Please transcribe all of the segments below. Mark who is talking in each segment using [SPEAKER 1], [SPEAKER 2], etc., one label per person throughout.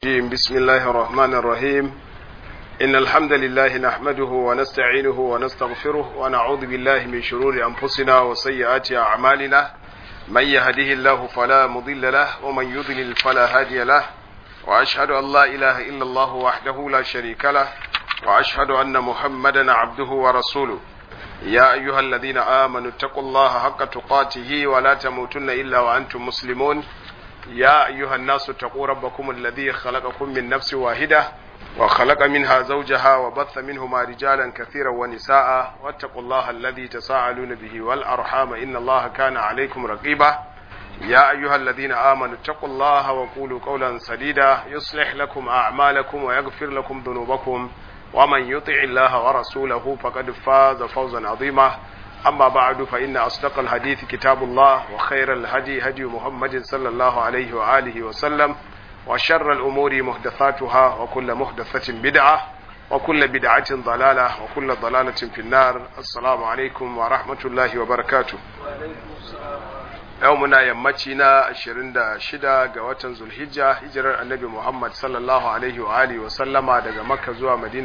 [SPEAKER 1] الرجيم بسم الله الرحمن الرحيم إن الحمد لله نحمده ونستعينه ونستغفره ونعوذ بالله من شرور أنفسنا وسيئات أعمالنا من يهده الله فلا مضل له ومن يضلل فلا هادي له وأشهد أن لا إله إلا الله وحده لا شريك له وأشهد أن محمدا عبده ورسوله يا أيها الذين آمنوا اتقوا الله حق تقاته ولا تموتن إلا وأنتم مسلمون يا أيها الناس اتقوا ربكم الذي خلقكم من نفس واحدة وخلق منها زوجها وبث منهما رجالا كثيرا ونساء واتقوا الله الذي تساءلون به والأرحام إن الله كان عليكم رقيبا يا أيها الذين آمنوا اتقوا الله وقولوا قولا سديدا يصلح لكم أعمالكم ويغفر لكم ذنوبكم ومن يطع الله ورسوله فقد فاز فوزا عظيما أما بعد فإن أصدق الحديث كتاب الله وخير الهدي هدي محمد صلى الله عليه وآله وسلم وشر الأمور محدثاتها وكل محدثة بدعة وكل بدعة ضلالة وكل ضلالة في النار السلام عليكم ورحمة الله وبركاته يومنا يمتنا 26 ga watan Zulhijja hijirar Annabi Muhammad sallallahu alaihi wa alihi wa sallama daga Makka zuwa Madina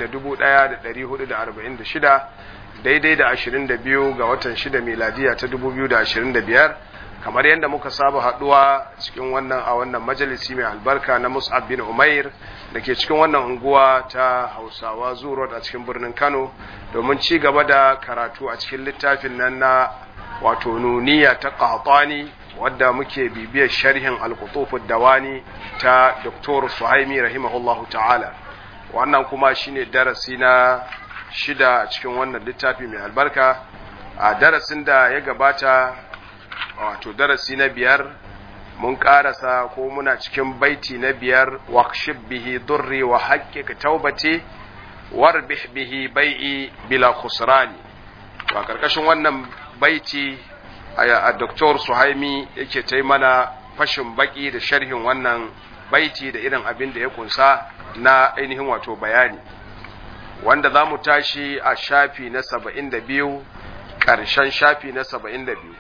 [SPEAKER 1] 1446 daidai da 22 ga watan 6 miladiya ta 2025 kamar yadda muka saba haduwa cikin wannan a wannan majalisi mai albarka na Mus'ab bin Umair da ke cikin wannan unguwa ta Hausawa Zuro a cikin birnin Kano domin ci gaba da karatu a cikin littafin nan na wato nuniya ta Qahtani wadda muke bibiyar sharhin al dawani ta Dr. Suhaimi rahimahullahu ta'ala wannan kuma shine darasi na shida a cikin wannan littafi mai albarka a darasin da ya gabata wato darasi na biyar mun karasa ko muna cikin baiti na biyar waqshib bihi durri wa haqqiq taubati warbih bihi bai'i bila khusrani to a karkashin wannan baiti a Dr. Suhaimi yake ta mana fashin baki da sharhin wannan baiti da irin abin da ya kunsa na ainihin wato bayani wanda za mu tashi a shafi na saba'in da biyu ƙarshen shafi na saba'in da biyu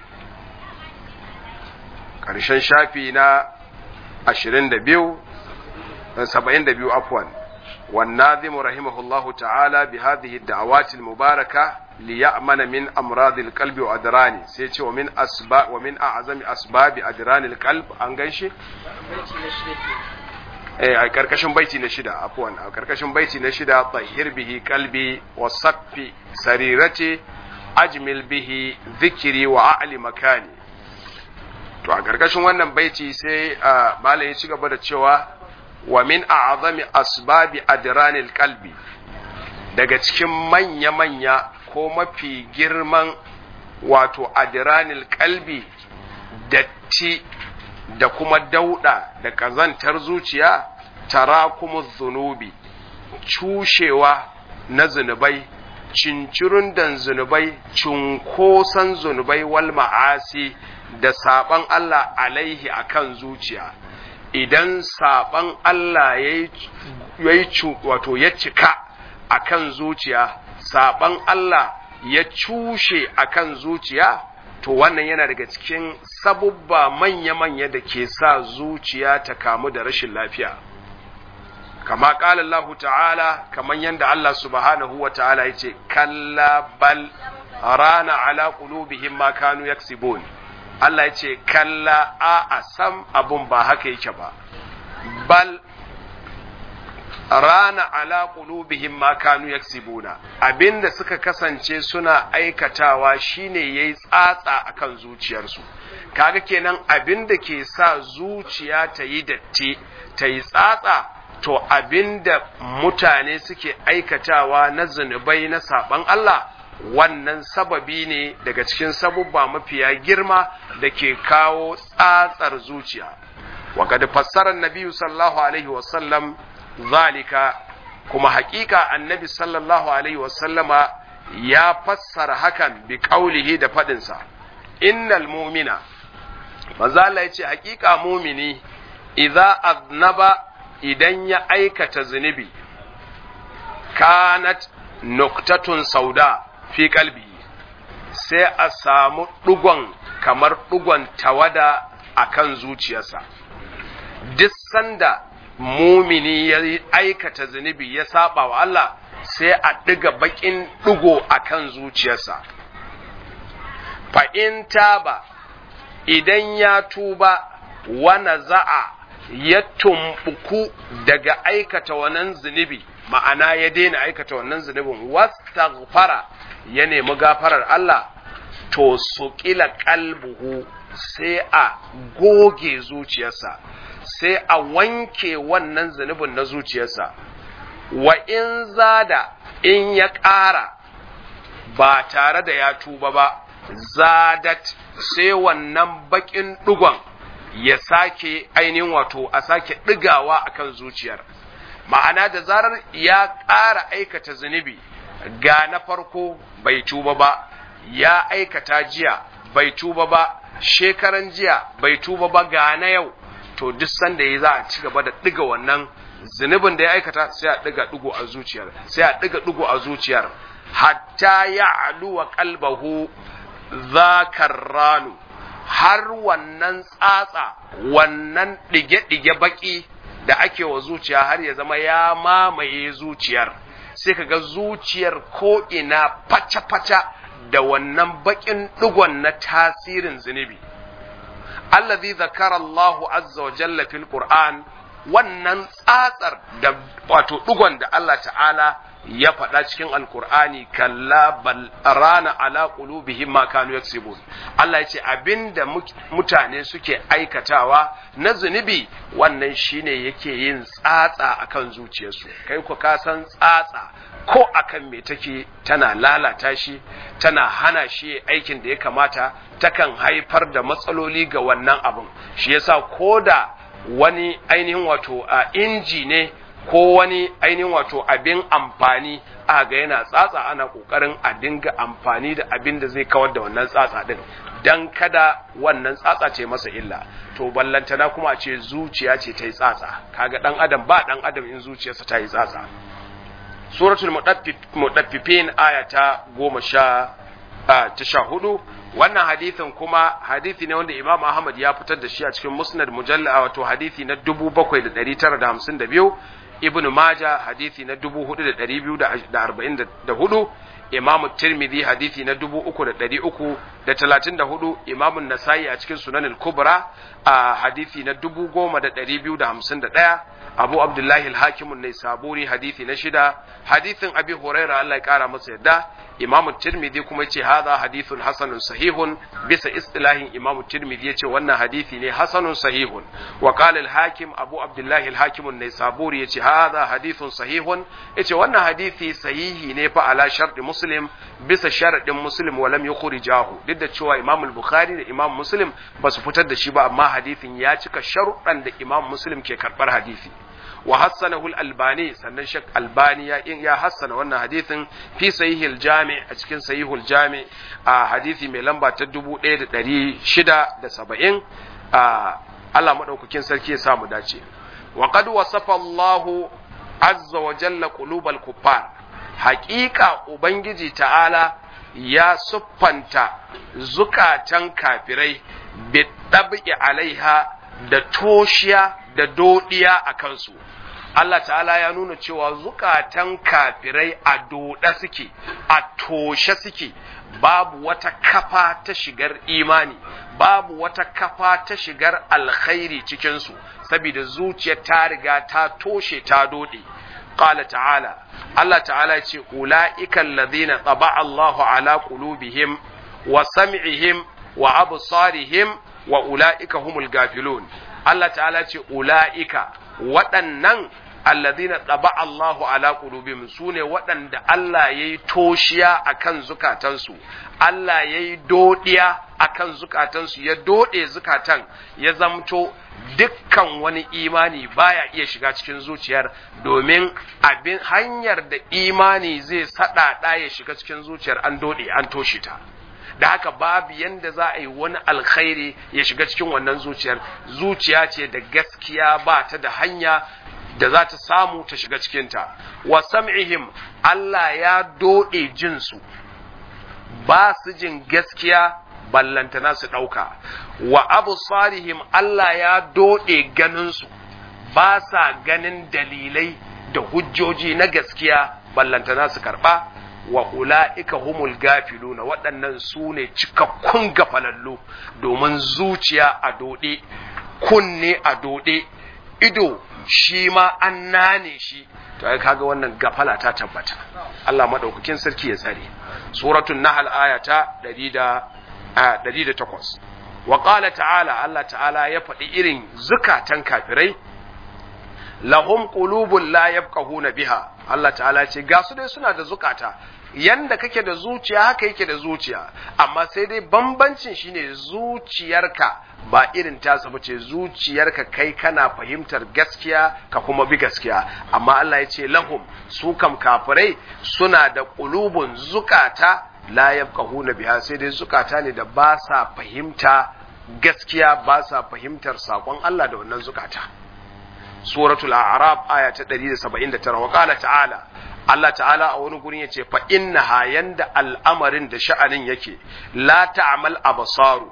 [SPEAKER 1] ƙarshen shafi na ashirin da biyu saba'in da biyu afwan والناظم رحمه الله تعالى بهذه الدعوات المباركة ليأمن من أمراض القلب وأدرانه سيتي ومن أسباب ومن أعظم أسباب أدران القلب أنغنشي a karkashin baiti na shida afwan a karkashin baiti na shida tahir bihi qalbi wa saffi sarirati ajmil bihi dhikri wa a'li makani to a karkashin wannan baiti sai malai ya ci gaba da cewa wa min a'zami asbabi adranil qalbi daga cikin manya manya ko mafi girman wato adranil qalbi datti da kuma dauda da ƙazantar zuciya tara kuma zunubi cushewa na zunubai cincirundan zunubai cunkoson zunubai wal ma'asi da saban Allah alaihi akan zuciya idan saban Allah ya yi wato ya cika akan zuciya saban Allah ya cushe akan zuciya to wannan yana daga cikin sabubba manya-manya da ke sa zuciya ta kamu da rashin lafiya kama ƙala Allah ta'ala kaman yadda Allah subhanahu wa ta'ala ya ce kalla bal rana ala qulubihim ma kanu yaksibun Allah ya ce kalla a sam abun ba haka yake ba bal rana ala qulubihim ma kanu yaksibuna abinda suka kasance suna aikatawa shine yayi tsatsa akan zuciyarsu kaga kenan abinda ke sa zuciya ta yi datti ta yi tsatsa to abinda mutane suke aikatawa na zunubai na saban Allah wannan sababi ne daga cikin sabubba mafiya girma da ke kawo tsatsar zuciya wa kad fassara an-nabi sallallahu alaihi wasallam zalika kuma hakika annabi sallallahu alaihi wasallama ya fassara hakan bi kaulihi da fadinsa innal mu'mina manzo Allah yace hakika mumini idza aznaba idan ya aikata zunubi kanat nuktatun sauda fi kalbi sai a samu dugon kamar dugon tawada akan zuciyarsa duk sanda mumini ya aikata zunubi ya saba wa Allah sai a ɗiga baƙin ɗigo a kan zuciyarsa fa'in taba idan ya tuba wana za'a ya tumbuku daga aikata wannan zunubi ma'ana ya daina aikata wannan zunubin wastaghfara ya nemi gafarar Allah to suƙila kalbuhu sai a goge zuciyarsa sai a wanke wannan zunubin na zuciyarsa wa in zada in ya ƙara ba tare da ya tuba ba zadat sai wannan baƙin ɗigon ya sake ainihin wato a sake ɗigawa akan zuciyar ma'ana da zarar ya ƙara aikata zunubi ga na farko bai tuba ba ya aikata jiya bai tuba ba shekaran jiya bai tuba ba ga na yau to duk sanda ya za a ci gaba da ɗiga wannan zunubin da ya aikata sai a ɗiga ɗigo a zuciyar sai a ɗiga ɗigo a zuciyar hatta ya aluwa kalbahu zakar ranu har wannan tsatsa wannan ɗige-ɗige baƙi da ake wa zuciya har ya zama ya mamaye zuciyar sai ka ga zuciyar ko'ina faca-faca da wannan baƙin ɗigon na tasirin zunubi allazi zakara Allahu azza wa jalla fil Qur'an wannan tsatsar da wato ɗigon da Allah ta'ala ya faɗa cikin alkur'ani kalla bal rana ala qulubihim ma kanu yaksibun Allah ya ce abinda mutane suke aikatawa na zunubi wannan shine yake yin tsatsa akan zuciyarsu kai ku ka san tsatsa ko akan me take tana lalata shi tana hana shi aikin da ya kamata takan haifar da matsaloli ga wannan abin shi yasa koda wani ainihin wato a inji ne ko wani ainihin wato abin amfani a ga yana tsatsa ana kokarin a dinga amfani da abin da zai kawar da wannan tsatsa din dan kada wannan tsatsa ce masa illa to ballantana kuma a ce zuciya ce ta yi tsatsa kaga dan adam ba dan adam in zuciyarsa ta yi tsatsa suratul mudaffifin aya ta goma sha ta sha hudu wannan hadithin kuma hadithi ne wanda imam ahmad ya fitar da shi a cikin musnad mujalla wato hadithi na dubu bakwai da ɗari tara da hamsin da biyu ibn maja hadithi na dubu hudu da ɗari biyu da arba'in da hudu imam tirmidhi hadithi na dubu uku da ɗari uku da talatin da hudu imam nasa'i a cikin sunanin kubra a hadithi na dubu goma da ɗari biyu da hamsin da ɗaya abu abdullahi al-hakimun ne saburi hadithi na shida hadithin abi huraira Allah ya kara masa yadda imamu tirmidhi kuma yace hadha hadithun hasanun sahihun bisa istilahin imamu tirmidhi yace wannan hadithi ne hasanun sahihun wa qala al-hakim abu abdullahi al-hakim an-naisaburi yace hadha hadithun sahihun yace wannan hadithi sahihi ne fa ala sharti muslim bisa sharadin muslim wa lam yukhrijahu duk da cewa imam al-bukhari da imam muslim ba su fitar da shi ba amma hadithin ya cika sharuɗan da imam muslim ke karbar hadisi wa hassanahu al-albani sannan shek albani ya ya hassana wannan hadithin fi sahihil jami a cikin sahihul jami a hadisi mai lamba ta 1670 a Allah madaukakin sarki ya samu dace wa qad wasafa Allahu azza wa jalla qulubal kuffar haqiqa ubangiji ta'ala ya siffanta zukatan kafirai bi tabi alaiha da toshiya da dodiya a kansu Allah ta'ala ya nuna cewa zukatan kafirai a doda suke a toshe suke babu wata kafa ta shigar imani babu wata kafa ta shigar alkhairi cikinsu saboda zuciyar ta riga ta toshe ta dode qala ta'ala Allah ta'ala ya ce ula'ika alladhina taba Allahu ala qulubihim wa sam'ihim wa absarihim wa ula'ika humul gafilun Allah ta'ala ce ula'ika waɗannan alladhina taba Allahu ala qulubihim sune waɗanda Allah yayi toshiya akan zukatansu Allah yayi dodiya akan zukatansu ya dode zukatan ya zamto dukkan wani imani baya iya shiga cikin zuciyar domin abin hanyar da imani zai saɗaɗa ya shiga cikin zuciyar an dode an toshe ta da haka babu yanda za a yi wani alkhairi ya shiga cikin wannan zuciyar zuciya ce da gaskiya ba ta da hanya da za ta samu ta shiga cikinta wa sam'ihim Allah ya doɗe jinsu ba su jin gaskiya ballantana su ɗauka wa abu Allah ya doɗe ganinsu ba sa ganin dalilai da hujjoji na gaskiya ballantana su karba wa ula'ika humul gafiluna waɗannan su ne cikakkun gafalallu domin zuciya a doɗe kunne a doɗe ido shi ma an nane shi to ai kaga wannan gafala ta tabbata Allah madaukakin sarki ya tsare suratul nahl aya ta 108 wa qala ta'ala Allah ta'ala ya faɗi irin zukatan kafirai lahum qulubun la yafqahuna biha Allah ta'ala ce ga su dai suna da zukata yanda kake da zuciya haka yake da zuciya amma sai dai bambancin shine zuciyarka ba irin tasa bace zuciyarka kai kana fahimtar gaskiya ka kuma bi gaskiya amma Allah ya ce lahum su kam kafirai suna da qulubun zukata la yafqahuna biha sai dai zukata ne da ba sa fahimta gaskiya ba sa fahimtar sakon Allah da wannan zukata suratul a'raf aya ta 179 wa qala ta'ala Allah ta'ala a wani gurin yace fa innaha yanda al'amarin da sha'anin yake la ta'mal absaru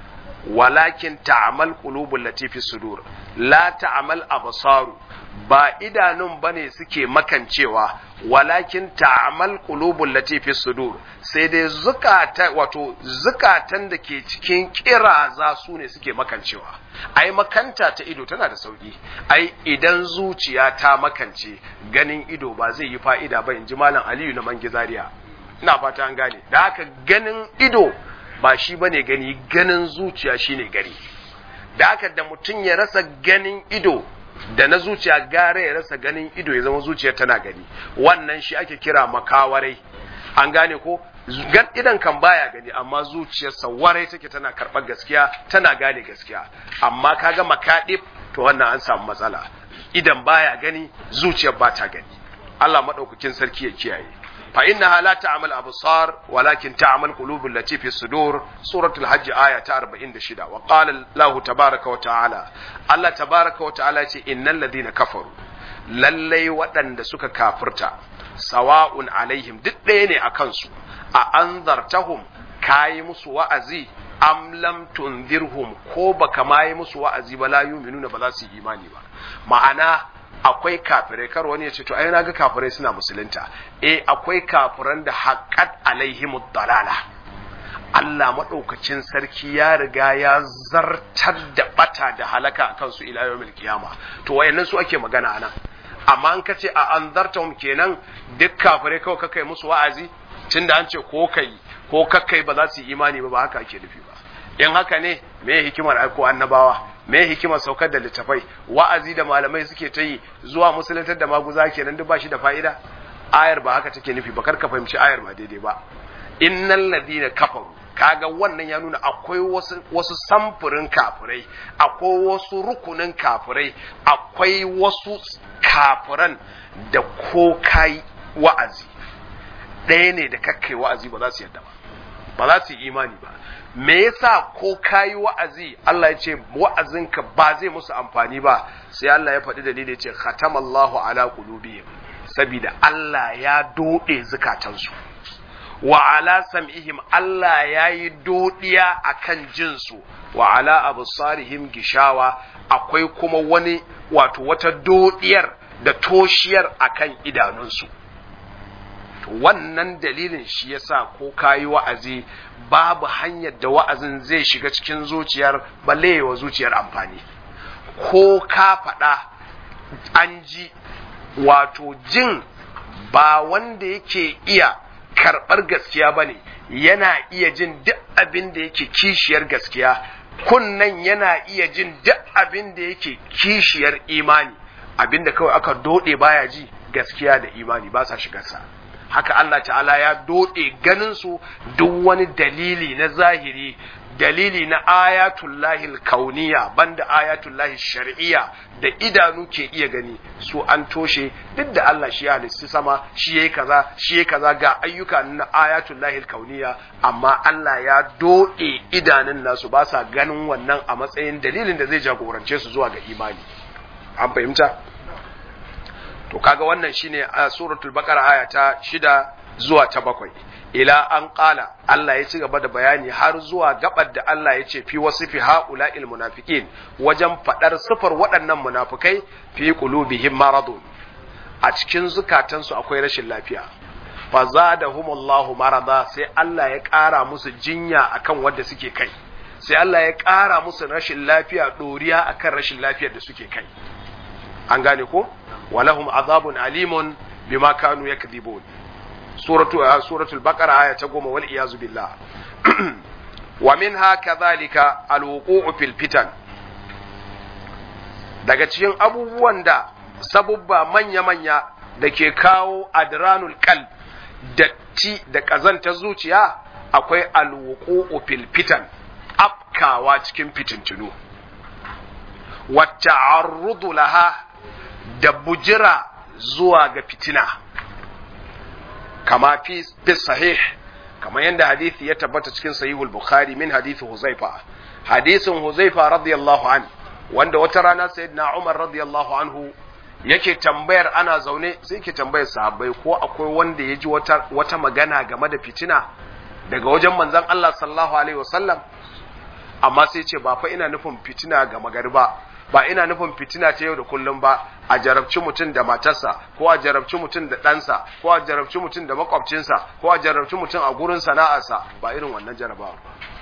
[SPEAKER 1] walakin ta'mal qulubul latifi sudur la ta'mal absaru ba idanun bane suke makancewa walakin ta'mal qulubul latifi sudur sai dai zukata wato zukatan da ke cikin kiraza su ne suke makancewa ai makanta ta ido tana da sauki ai idan zuciya ta makance ganin ido ba zai yi fa'ida ba in ji malam aliyu na mangizariya ina fata an gane da haka ganin ido ba shi bane gani ganin zuciya shine gari da haka da mutum ya rasa ganin ido da na zuciya gare ya rasa ganin ido ya zama zuciya tana gani wannan shi ake kira makawarai an gane ko gan idan kan baya gani amma zuciyarsa warai take tana karɓar gaskiya tana gane gaskiya amma kaga makaɗib to wannan an samu matsala idan baya gani zuciyar ba ta gani Allah madaukakin sarki ya kiyaye fa innaha la ta'mal absar walakin ta'mal qulubul lati fi sudur suratul hajj aya ta 46 wa qala Allah tabaaraka wa ta'ala Allah tabaaraka wa ta'ala ce innal ladina kafaru lallai waɗanda suka kafirta sawa'un alaihim duk ɗaya ne a kansu a anzartahum kayi musu wa'azi am lam tunzirhum ko baka ma yi musu wa'azi ba la yu'minuna ba za su yi imani ba ma'ana akwai kafirai kar wani ya ce to ai na ga kafirai suna musulunta eh akwai kafiran da haqqat alaihim dalala Allah maɗaukacin sarki ya riga ya zartar da bata da halaka a kansu ila yawmil qiyama to wayannan su ake magana anan amma an kace a anzartahum kenan duk kafirai kawai kakai musu wa'azi tunda an ce ko kai ko kakkai ba za su yi imani ba ba haka ake nufi ba in haka ne me hikimar aiko annabawa me hikimar saukar da littafai wa'azi da malamai suke ta yi zuwa musuluntar da maguza kenan duk ba shi da fa'ida ayar ba haka take nufi ba kar ka fahimci ayar ba daidai ba innal ladina kafaru kaga wannan ya nuna akwai wasu, wasu samfurin kafirai akwai wasu rukunin kafirai akwai wasu kafiran da ko kai wa'azi ɗaya ne da kakkai wa'azi ba za su yadda ba ba za su yi imani ba me yasa ko kayi wa'azi Allah ya ce wa'azinka ba zai musu amfani ba sai Allah ya faɗi dalili ya ce khatamallahu ala qulubihim saboda Allah ya dode zukatansu wa ala sam'ihim Allah ya yi dodiya akan jinsu wa ala absarihim gishawa akwai kuma wani wato wata dodiyar da toshiyar akan idanunsu wannan dalilin shi yasa ko kayi wa'azi babu hanyar da wa'azin zai shiga cikin zuciyar balle wa zuciyar amfani ko ka faɗa an ji wato jin ba wanda yake iya karɓar gaskiya ba ne yana iya jin duk abin da yake kishiyar gaskiya kunnan yana iya jin duk abin da yake kishiyar imani abin da kawai aka doɗe baya ji gaskiya da imani ba sa shigarsa haka Allah ta'ala ya doɗe ganinsu duk wani dalili na zahiri dalili na ayatullahi kauniya banda ayatullahi shar'iyya da idanu ke iya gani su an toshe duk da Allah shi ya halitta sama shi yayi kaza shi yayi kaza ga ayyuka na ayatullahi kauniya amma Allah ya doɗe idanun nasu ba sa ganin wannan a matsayin dalilin da zai jagorance su zuwa ga imani an fahimta to kaga wannan shine a suratul baqara aya ta shida zuwa ta bakwai ila an qala Allah ya ci gaba da bayani har zuwa gabar da Allah ya ce fi wasifi haula'il munafiqin wajen fadar sifar waɗannan munafikai fi qulubihim maradun a cikin zukatansu akwai rashin lafiya fa zadahumullahu marada sai Allah ya ƙara musu jinya akan wanda suke kai sai Allah ya ƙara musu rashin lafiya doriya akan rashin lafiyar da suke kai an gane ko walahum azabun alimun bima kanu yakdhibun suratu suratul baqara aya ta goma wal iyazu billah wa minha kadhalika alwuqu'u fil fitan daga cikin abubuwan da sabubba manya-manya da ke kawo adranul qalb datti da ƙazantar zuciya akwai alwuqu'u fil fitan afkawa cikin fitintunu wacce arrudu laha da bujira zuwa ga fitina kama fi sahih kama yadda hadithi ya tabbata cikin sahihul bukhari min hadithi huzaifa hadisin huzaifa radiyallahu an wanda wata rana sayyidina umar radiyallahu anhu yake tambayar ana zaune sai yake tambayar sahabbai ko akwai wanda ya ji wata, wata magana game da fitina daga wajen manzon Allah sallallahu alaihi wasallam amma sai ce ba fa ina nufin fitina ga magariba ba ina nufin fitina ta yau da kullum ba a jarabci mutum da matarsa ko a jarabci mutum da ɗansa ko a jarabci mutum da makwabcinsa ko a jarabci mutum a gurin sana'arsa ba irin wannan jarabawa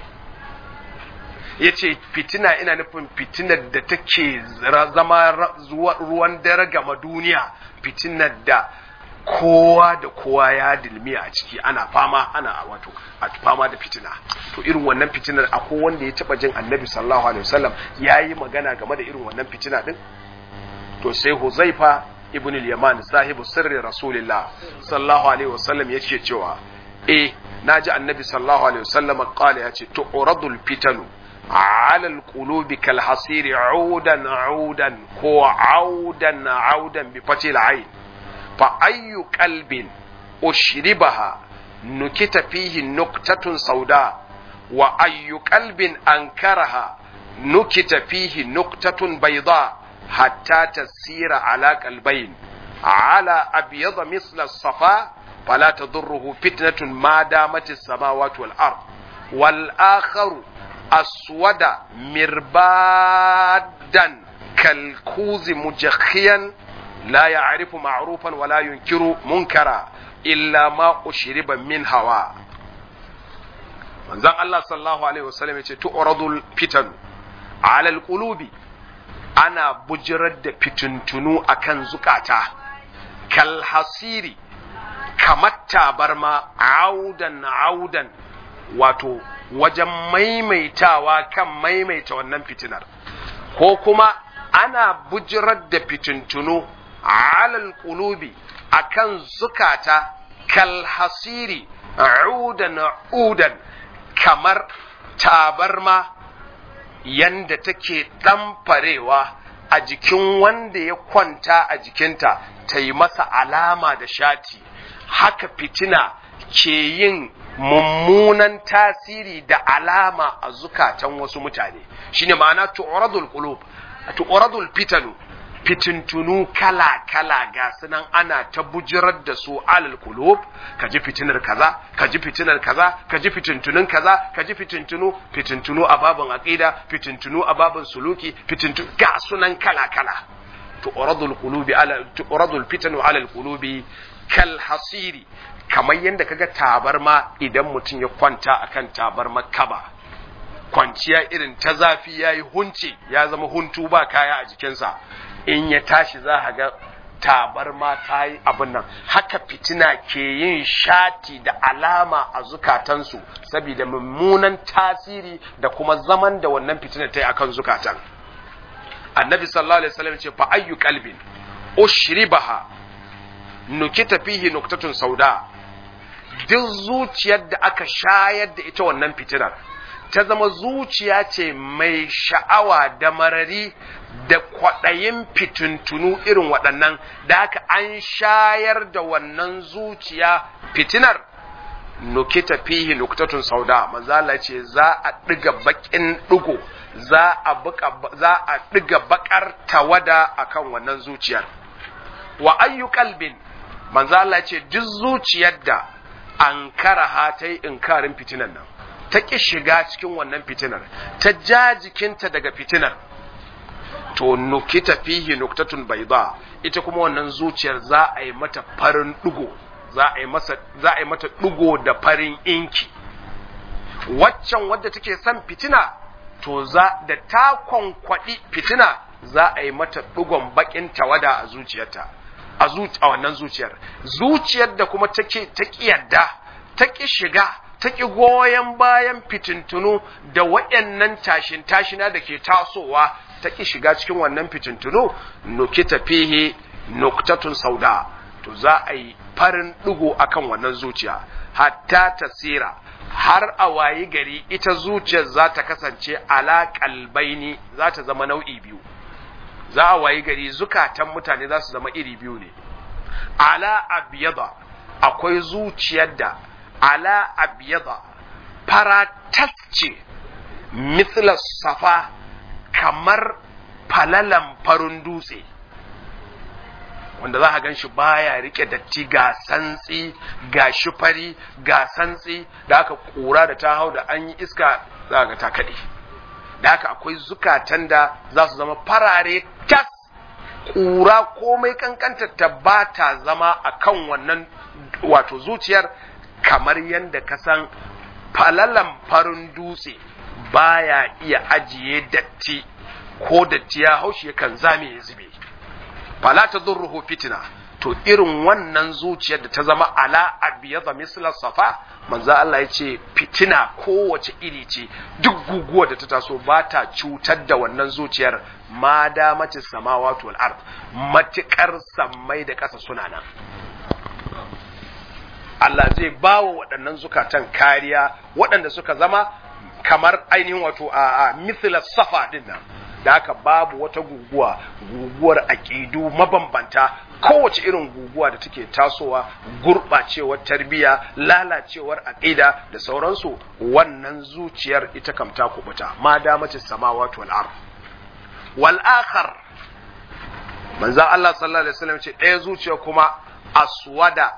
[SPEAKER 1] ya ce fitina ina nufin fitinar da take zama ruwan dare gama duniya fitinar da kowa da kowa ya dilmiya a ciki ana fama ana wato a fama da fitina to irin wannan fitinar akwai wanda ya taba jin annabi sallallahu alaihi wasallam yayi magana game da irin wannan fitina din to sai huzaifa ibn al-yaman sahibu sirri rasulillah sallallahu alaihi wasallam yake cewa eh naji annabi sallallahu alaihi wasallam qala yace tu'radul fitanu على القلوب كالحصير عودا عودا كو عودا عودا بفتح العين فأي قلب أشربها نكت فيه نكتة سوداء وأي قلب أنكرها نكت فيه نكتة بيضاء حتى تسير على قلبين على أبيض مثل الصفا فلا تضره فتنة ما دامت السماوات والأرض والآخر أسود مربادا كالكوز مجخيا لا يعرف معروفا ولا ينكر منكرا إلا ما أشرب من هواء manzon Allah sallallahu alaihi wasallam yace tu'radul fitan ala alqulubi ana bujirar da fituntunu akan zukata kal hasiri kamar tabarma audan audan wato wajen maimaitawa kan maimaita wannan fitinar ko kuma ana bujirar da fitintunu alal qulubi akan zukata kal hasiri udan udan kamar tabarma yanda take ɗamfarewa a jikin wanda ya kwanta a jikinta ta yi masa alama da shati haka fitina ke yin mummunan tasiri da alama a zukatan wasu mutane shine ma'ana tu'radul qulub tu'radul fitanu fitintunu kala kala ga sunan ana ta bujirar da su alal qulub kaji fitinar kaza kaji fitinar kaza kaji fitintunun kaza kaji fitintunu fitintunu a babin aqida fitintunu a babin suluki fitintunu ga sunan kala kala tu'radul qulubi ala tu'radul fitanu alal qulubi kal hasiri kamar yadda kaga tabarma idan mutum ya kwanta akan tabarma kaba kwanciya irin ta zafi ya yi hunci ya zama huntu ba kaya a jikinsa in ya tashi za a ga tabarma ta yi abin nan haka fitina ke yin shati da alama a zukatansu saboda mummunan tasiri da kuma zaman da wannan fitina ta yi akan zukatan annabi sallallahu alaihi wasallam ce fa ayyu qalbin ushribaha nukita fihi nuktatun sauda duk zuciyar da aka shayar da ita wannan fitinar ta zama zuciya ce mai sha'awa da marari da kwaɗayin fitintunu irin waɗannan da aka an shayar da wannan zuciya fitinar nukita fihi nuktatun sauda manzala ce za a ɗiga baƙin ɗigo za a ɗiga baƙar tawada akan wannan zuciyar wa ayyu kalbin manzo Allah ce duk zuciyar da an karaha ta yi inkarin fitinan nan ta ƙi shiga cikin wannan fitinar ta ja jikinta daga fitinar to nukita fihi nuktatun bayda ita kuma wannan zuciyar za a yi mata farin dugo za a yi masa za a yi mata dugo da farin inki waccan wadda take son fitina to za da ta kwankwadi fitina za a yi mata dugon bakin tawada a zuciyarta a a wannan zuciyar zuciyar da kuma take ta kiyarda ta ki shiga ta ki goyon bayan fitintunu da waɗannan tashin tashina da ke tasowa ta ki shiga cikin wannan fitintunu nukita fihi nuktatun sauda to za a yi farin ɗigo akan wannan zuciya hatta tasira har a wayi gari ita zuciyar za ta kasance ala kalbaini za ta zama nau'i biyu za a wayi gari zukatan mutane za su zama iri biyu ne ala abiyada akwai zuciyar da ala abiyada faratasce mithla safa kamar falalan farin dutse wanda za a gan shi baya rike datti ga santsi ga shifari ga santsi da aka kura da ta hau da an yi iska za ga ta kaɗe da haka akwai zukatan da za su zama farare tas kura komai kankantar ta ba ta zama a kan wannan wato zuciyar kamar yadda ka san falalan farin dutse baya iya ajiye datti ko datti ya haushi yakan zame ya zube fala ta durruhu fitina to irin wannan zuciyar da ta zama ala abiyadha misla safa manzo Allah ya ce fitina kowace iri ce duk guguwa da ta taso ba ta cutar da wannan zuciyar ma da mace samawati wal ard matikar sammai da ƙasa suna nan Allah zai ba wa waɗannan zukatan kariya waɗanda suka zama kamar ainihin wato a, a mithla safa din nan da haka babu wata guguwa guguwar aƙidu mabambanta kowace irin guguwa da take tasowa gurɓacewar tarbiyya lalacewar aƙida da sauransu wannan zuciyar ita kam ta kubuta ma damace samawati wal ard wal akhar manzo Allah sallallahu alaihi wasallam ce ɗaya zuciya kuma aswada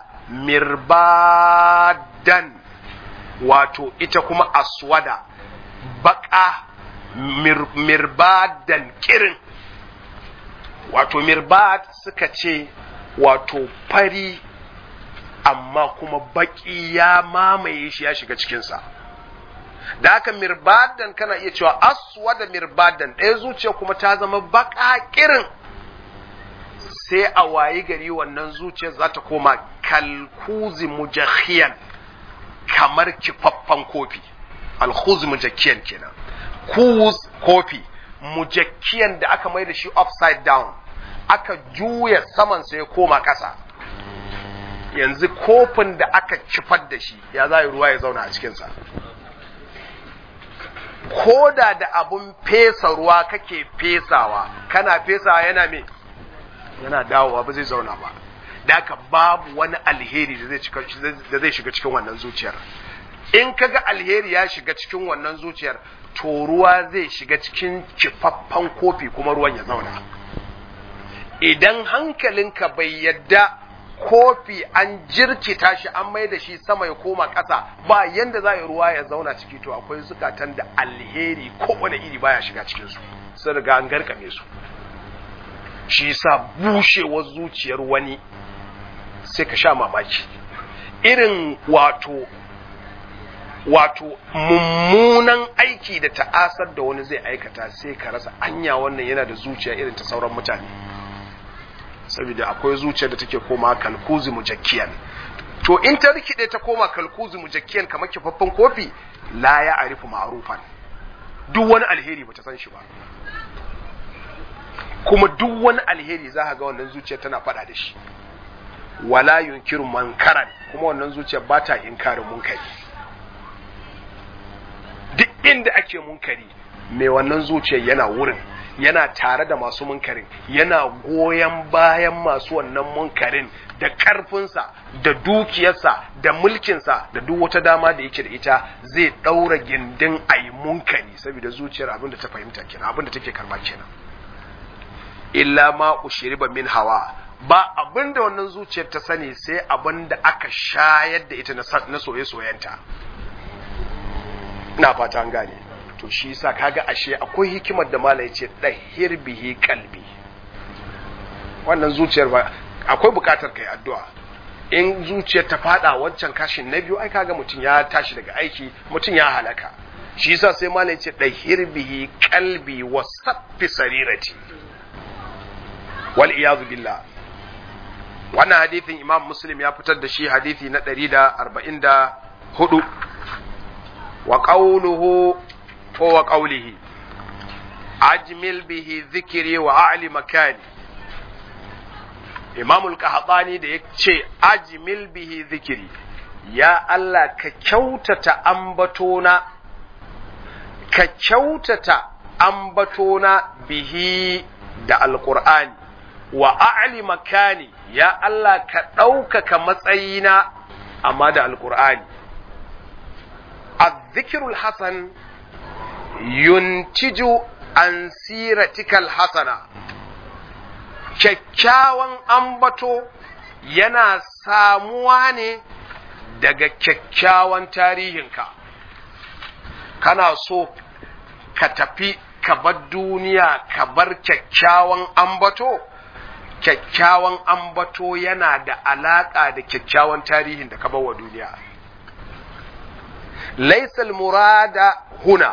[SPEAKER 1] mirbadan wato ita kuma aswada baka mir, mirbadan kirin wato mirbad suka ce wato fari amma kuma baki ya mamaye shi ya shiga cikinsa da haka mirbadan kana iya cewa aswada mirbadan ɗaya zuciya kuma ta zama baka kirin sai a wayi gari wannan zuciyar za ta koma kalkuzi mujahiyan kamar kifaffan kofi alkhuzi mujakkiyan kenan kuz kofi mujakkiyan da aka mai da shi upside down aka juya saman sai ya koma ƙasa yanzu kofin da aka kifar da shi ya za ruwa ya zauna a cikinsa koda da abun fesa ruwa kake fesawa kana fesawa yana me yana dawowa ba zai zauna ba da haka babu wani alheri da zai shiga cikin wannan zuciyar in kaga alheri ya shiga cikin wannan zuciyar to ruwa zai shiga cikin kifaffan kofi kuma ruwan ya zauna idan hankalinka bai yadda kofi an jirkita shi an mai da shi sama ya koma ƙasa ba yanda za a yi ruwa ya zauna ciki to akwai zukatan da alheri kowane iri baya shiga cikinsu sun riga an garkame su shi sa bushewar zuciyar wani sai ka sha mamaki irin wato wato mummunan aiki da ta'asar da wani zai aikata sai ka rasa anya wannan yana da zuciya irin ta sauran mutane saboda akwai zuciya da take koma kalkuzi mujakkiyan to in ta rikide ta koma kalkuzi mujakkiyan kamar kifaffen kofi la ya arifu ma'rufan duk wani alheri bata san shi ba kuma duk wani alheri za ga wannan zuciyar tana faɗa da shi wala yunkiru mankaran kuma wannan zuciyar ba ta inkarin munkari duk inda ake munkari mai wannan zuciyar yana wurin yana tare da masu munkarin yana goyon bayan masu wannan munkarin da ƙarfinsa da dukiyarsa da mulkinsa da duk wata dama da yake da ita zai ɗaura gindin a yi munkari saboda zuciyar abin da ta fahimta kenan abin da take karba kenan illa ma ushriba min hawa ba abin da wannan zuciyar ta sani sai abin da aka shayar da ita na soye-soyenta ina fata an gane to shi yasa kaga ashe akwai hikimar da mala ya ce ɗahir bihi kalbi wannan zuciyar ba akwai bukatar kai addu'a in zuciyar ta fada wancan kashin na biyu ai kaga mutum ya tashi daga aiki mutum ya halaka shi yasa sai mala ya ce ɗahir bihi kalbi wa saffi sarirati wal iyazu billah wannan hadithin imam muslim ya fitar da shi hadithi na 144 wa qawluhu ko wa qawlihi ajmil bihi dhikri wa a'li makani imam al-qahtani da yace ajmil bihi dhikri ya Allah ka kyautata ambatona ka kyautata ambatona bihi da alqur'ani wa a'li makani ya Allah ka ɗaukaka matsayina amma da alƙur'ani azzikirul hasan yuntiju an siratikal hasana kyakkyawan ambato yana samuwa ne daga kyakkyawan tarihinka kana so ka tafi ka bar duniya ka bar kyakkyawan ambato kyakkyawan ambato yana da alaƙa da kyakkyawan tarihin da ka bawa duniya. Laisal murada huna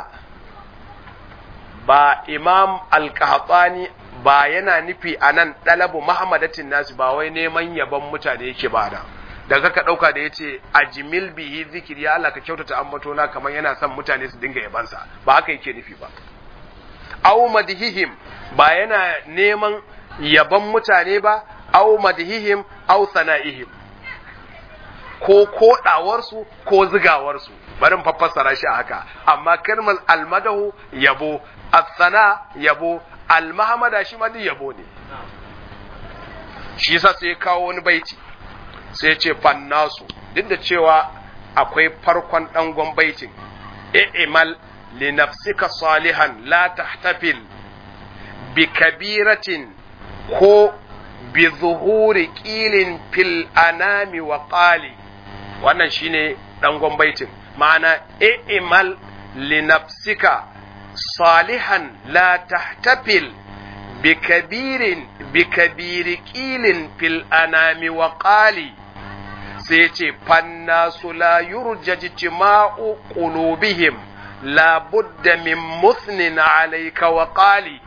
[SPEAKER 1] ba imam alƙahatsani ba yana nufi a nan ɗalabu Muhammadatin nasu ba wai neman yaban mutane yake ba da. Daga ka ɗauka da ya ce a jimil bihi zikiri ya Allah ka kyautata ambato na kamar yana son mutane su dinga yabansa ba haka yake nufi ba. Au madhihim ba yana neman yaban mutane ba, au madhihim au sana'ihim, ko koɗawarsu ko zigawarsu, barin fassara shi a haka, amma kalmar almadahu yabo, asana yabo, almahamada shi ma yabo ne. Shi yasa sai kawo wani baiti, sai ce fannasu, duk da cewa akwai farkon ɗangon baitin, i'mal li nafsika salihan la tahtafil bi kabiratin ko bi zuhuri ƙilin fil anami wa ƙali wannan shine ɗangon baitin ma'ana i'mal li nafsika salihan la tahtafil bi kabirin bi kabiri ƙilin fil anami wa ƙali sai ce fannasu la yurja jima'u qulubihim la budda min musnin alayka wa qali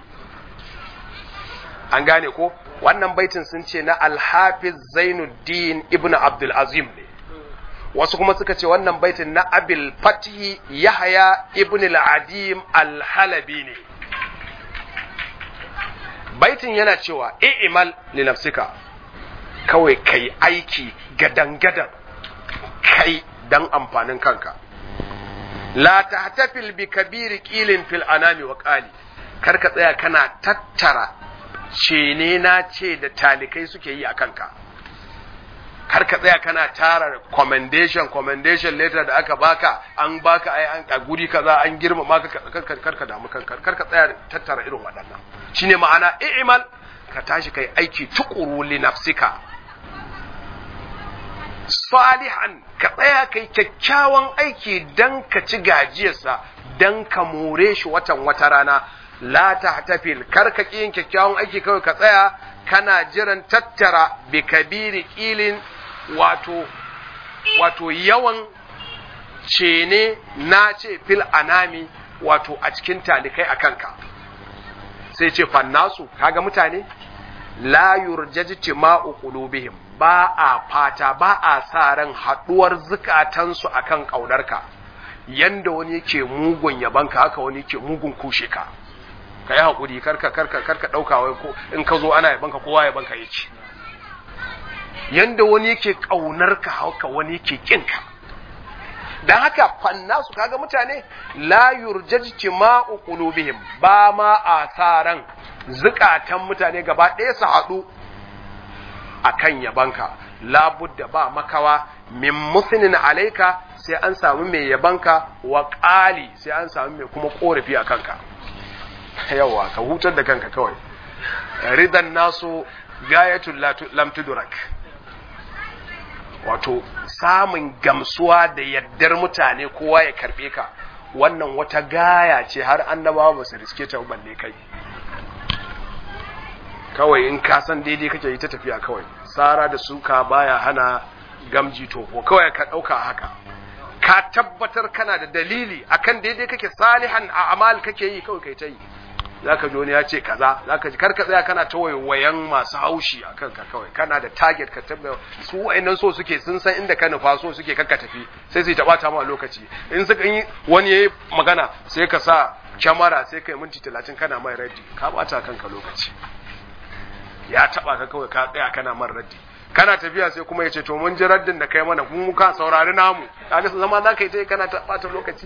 [SPEAKER 1] an gane ko wannan baitin sun ce na alhafiz zainuddin ibn abdul azim ne wasu kuma suka ce wannan baitin na abil fatihi yahya ibn al-adim al-halabi ne baitin yana cewa i'mal li nafsika kawai kai aiki gadan-gadan kai dan amfanin kanka la tahtafil bi kabiri qilin fil anami wa qali kar ka tsaya kana tattara ce ne na ce da talikai suke yi a kanka kar ka tsaya kana tara commendation commendation letter da aka baka an baka ai an a guri kaza an girmama ka kar ka damu kanka kar ka tsaya tattara irin waɗannan shine ma'ana i'mal ka tashi kai aiki tukuru li nafsika salihan ka tsaya kai kyakkyawan aiki dan ka ci gajiyarsa dan ka more shi watan wata rana la tahtafil kar ka yin kyakkyawan aiki kawai ka tsaya kana jiran tattara bi kabiri kilin wato wato yawan cene na ce fil anami wato a cikin talikai a kanka sai ce fannasu kaga mutane la yurjaji ma'u qulubihim ba a fata ba a sa ran haduwar zukatansu akan kaudarka yanda wani yake mugun yabanka haka wani yake mugun kushe ka ka yi haƙuri karka karka karka ɗauka wai ko in ka zo ana yabanka kowa yabanka yake yanda wani yake ƙaunar ka haka wani yake ƙin ka dan haka fanna su kaga mutane la yurjajti ma'u qulubihim ba ma asaran zukatan mutane gaba ɗaya su haɗu akan yabanka labudda ba makawa min musnin alaika sai an samu mai yabanka wa ƙali sai an samu mai kuma ƙorafi a kanka yawa ka hutar da kanka kawai ridan nasu gayatul lam tudrak wato samun gamsuwa da yaddar mutane kowa ya karbe ka wannan wata gaya ce har annabawa ba su riske ta balle kai kawai in ka san daidai kake yi ta tafiya kawai tsara da suka baya hana gamji tofo kawai ka ɗauka haka ka tabbatar kana da dalili akan daidai kake salihan a amal kake yi kawai kai ta yi zaka ji wani ya ce kaza zaka ji karka tsaya kana ta wayan masu haushi akan ka kawai kana da target ka tabbata su wayannan so suke sun san inda ka nufa so suke kakka tafi sai su taba ta ma lokaci in suka yi wani yayi magana sai ka sa kyamara sai kai minti 30 kana mai raddi ka bata kanka lokaci ya taba ka kawai ka tsaya kana man raddi kana tafiya sai kuma ya ce to mun ji raddin da kai mana mun ka saurari namu kaga zama za ka yi ta kana ta bata lokaci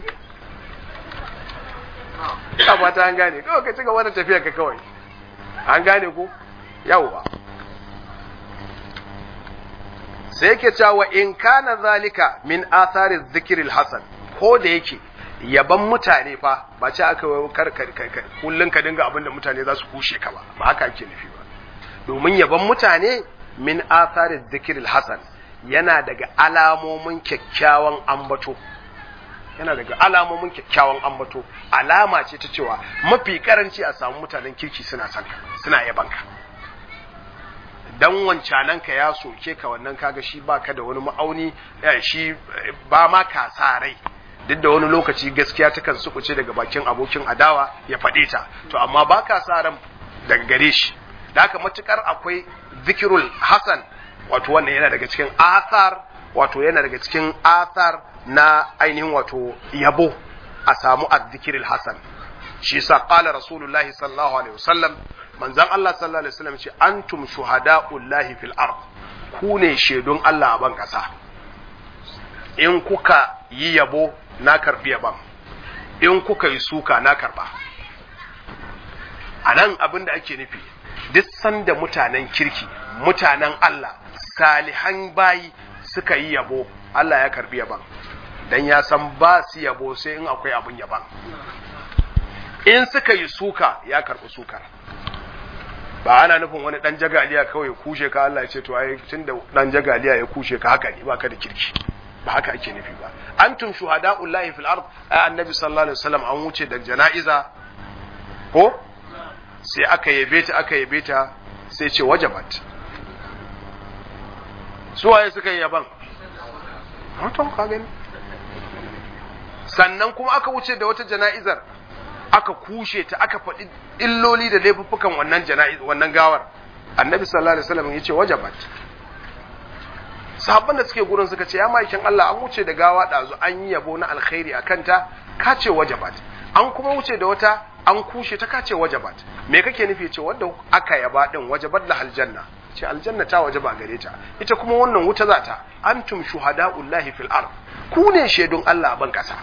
[SPEAKER 1] ina fata an gane kawai ka ci gaba da tafiya ka kawai an gane ko yawwa sai yake cewa in kana zalika min athari dhikril hasan ko da yake yaban mutane fa ba ce aka kar kar kullun ka dinga abinda mutane za su kushe ka ba ba haka ake nufi ba domin yaban mutane min athari dhikril hasan yana daga alamomin kyakkyawan ambato yana daga alamomin kyakkyawan ambato alama ce ta cewa mafi karanci a samu mutanen kirki suna son ka suna yaban ka dan wancanan ka ya soke ka wannan kaga shi baka da wani ma'auni shi ba ma ka sa rai duk da wani lokaci gaskiya takan sukuce daga bakin abokin adawa ya faɗe ta to amma ba ka sa ran daga gare shi da haka matukar akwai zikirul hasan wato wannan yana daga cikin athar wato yana daga cikin athar na ainihin wato yabo a samu azzikiril hasan shi sa qala rasulullahi sallallahu alaihi wasallam manzon Allah sallallahu alaihi wasallam ce antum shuhada'ullahi fil ard ku ne shaidun Allah a ban kasa in kuka yi yabo na karbi yaban in kuka yi suka na karba anan abin da ake nufi duk sanda mutanen kirki mutanen Allah salihan bayi suka yi yabo Allah ya karbi yaban dan ya san ba su yabo sai in akwai abin yaban in suka yi suka ya karbi sukar ba ana nufin wani dan jagaliya kawai kushe ka Allah ya ce to ai tunda dan jagaliya ya kushe ka haka ne baka da kirki ba haka ake nufi ba antum shuhada'ullahi fil ard annabi sallallahu alaihi wasallam an wuce da jana'iza ko sai aka yabe ta aka yabe ta sai ce wajabat su waye suka yi yaban mutum ka gani sannan kuma aka wuce da wata jana'izar aka kushe ta aka faɗi illoli da laifuffukan wannan jana'iz wannan gawar annabi sallallahu alaihi wasallam yace wajabat sahabban da suke gurin suka ce ya maikin Allah an wuce da gawa ɗazu an yi yabo na alkhairi akan ta ka ce wajabat an kuma wuce da wata an kushe ta kace wajabat me kake nufi ce wanda aka yaba din wajabat la aljanna ce aljanna ta wajaba gare ta ita kuma wannan wuta za ta antum shuhada'ullahi fil ard ku ne shaidun Allah a ban kasa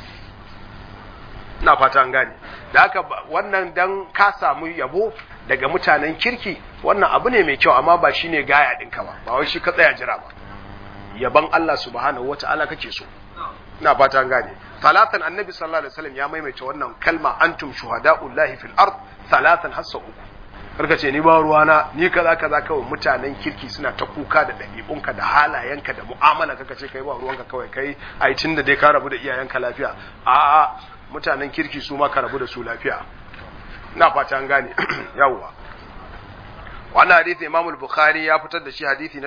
[SPEAKER 1] ina fata an gane da haka wannan dan ka samu yabo daga mutanen kirki wannan abu ne mai kyau amma ba shine gaya ɗinka ba ba wai shi ka tsaya jira ba yaban Allah subhanahu wata'ala kake so ina fata an gane talatan annabi sallallahu alaihi wasallam ya maimaita wannan kalma antum shuhada'ullahi fil ard talatan hassa uku karka ce ni ba ruwana ni kaza kaza kawai mutanen kirki suna ta kuka da ɗabi'unka da halayenka da mu'amala kaka ce kai ba ruwanka kawai kai ai tunda dai ka rabu da iyayenka lafiya a'a mutanen kirki su ma ka rabu da su lafiya ina fata an gane yawwa wannan hadisi Imam al-Bukhari ya fitar da shi hadisi na